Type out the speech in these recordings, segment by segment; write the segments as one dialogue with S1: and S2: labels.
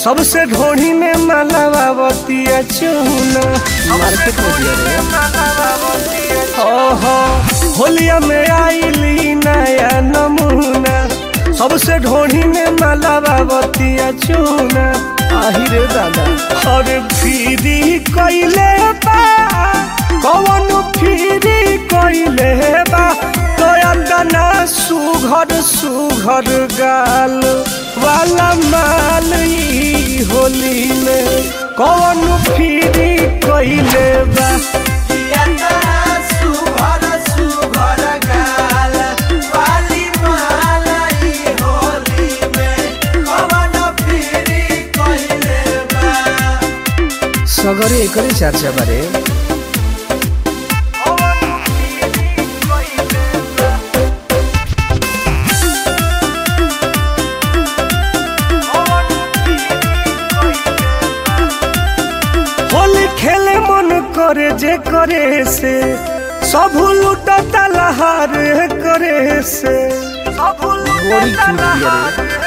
S1: सबसे ढोढ़ी में मलावतिया चूना
S2: मार्केट में दिया रे
S1: ओहो होलिया में आईली नया नमूना सबसे ढोढ़ी में मलावतिया चूना
S2: आहिरे दादा
S1: और फिरी कइले बा कौन फिरी कइले बा तो अंदना सुघर सुघर गाल वाला माल ई होली में कौन फिरी कइले बा
S2: सगरे एकरे चर्चा बारे
S1: होली खेले मन करे जे करे से सब लुटता लहार करे से
S2: बोरी छूट दिया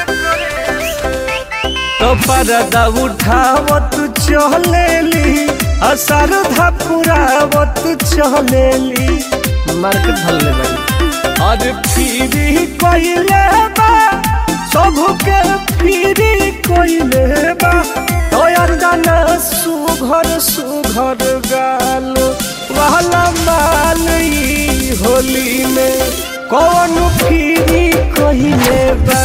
S2: रे
S1: तो परदा उठावत चलेली असर धपुरावत चलेली
S2: मार्केट भरले भाई
S1: और फिरी कइले बा सबके फिरी कइले बा तोयर दाना सुघर सुघर गाल वाला माल ई होली में कौन फिरी कइले बा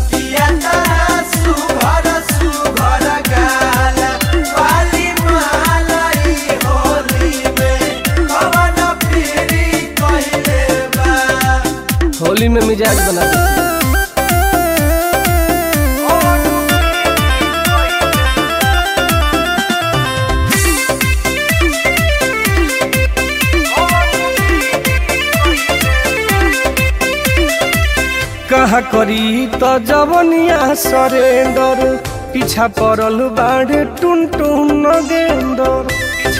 S2: होली में मिजाज बना देती
S1: कहा करी तो जवनिया सरेंदर पीछा पड़ल बाड़े टुन टुन नगेंदर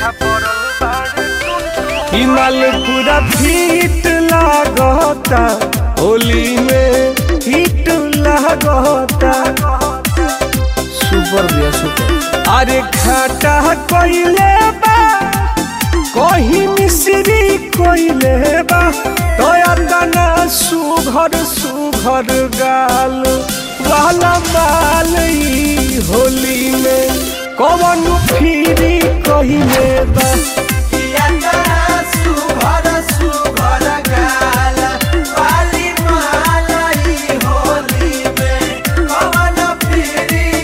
S1: हिमाल पूरा फिट लागता होली में हिट लागता
S2: सुपर भैया सुपर
S1: अरे खाटा कइले बा कहीं मिश्री कइले बा तोयर दाना सुघर सुघर गाल वाला माल ई होली में कौन फिरी कइले बा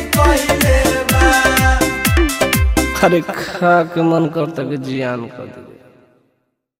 S2: अरे खा के मन करता कि जियान कर दे